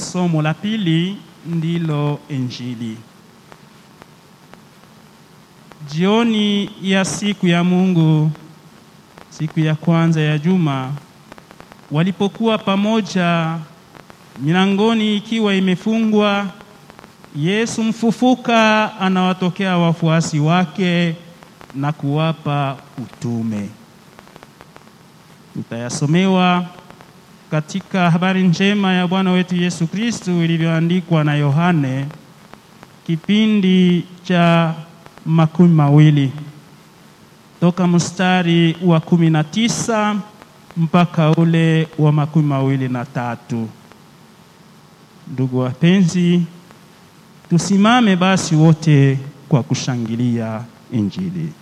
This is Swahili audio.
somo la pili ndilo Injili. Jioni ya siku ya Mungu, siku ya kwanza ya juma, walipokuwa pamoja, milangoni ikiwa imefungwa, Yesu mfufuka anawatokea wafuasi wake na kuwapa utume. Tutayasomewa katika habari njema ya Bwana wetu Yesu Kristu ilivyoandikwa na Yohane kipindi cha makumi mawili toka mstari wa kumi na tisa mpaka ule wa makumi mawili na tatu. Ndugu wapenzi, tusimame basi wote kwa kushangilia Injili.